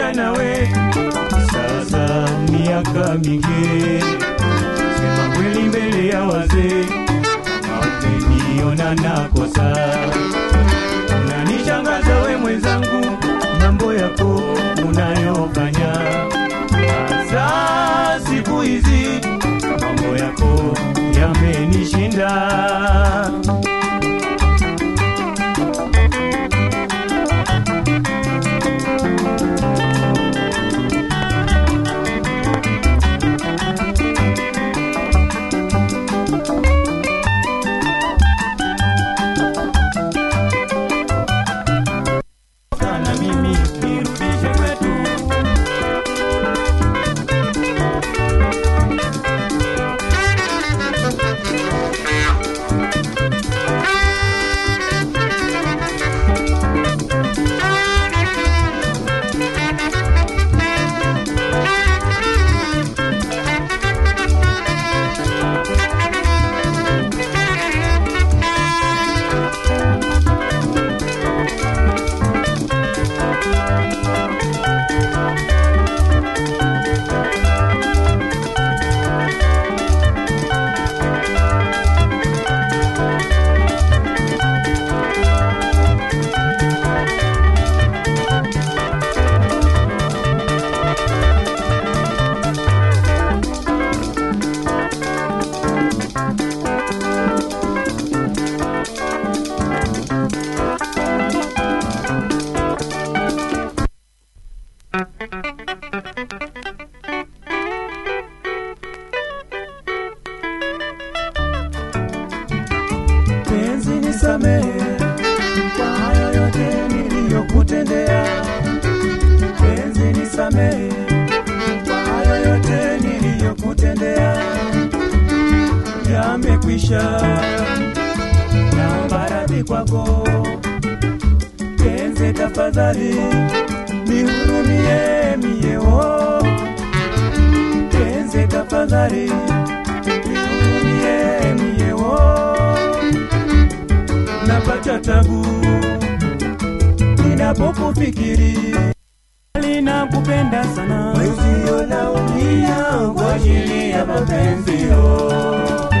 pamoja nawe sasa miaka mingi, sema kweli mbele ya wazee, umeniona nakosa. Unanishangaza we mwenzangu, mambo yako unayofanya hasa siku hizi, mambo yako yamenishinda. sana mimi nirudishe kwetu. penzi nisamehe kwa hayo yote niliyokutendea. Penzi nisamehe kwa hayo yote niliyokutendea. Yamekwisha, naomba radhi kwako. Penzi tafadhali nihurumie mie, oh. Penzi tafadhali nihurumie mie, oh napata tabu ninapokufikiri, Linakupenda sana wenzio naumia kwa ajili ya mapenzi yo.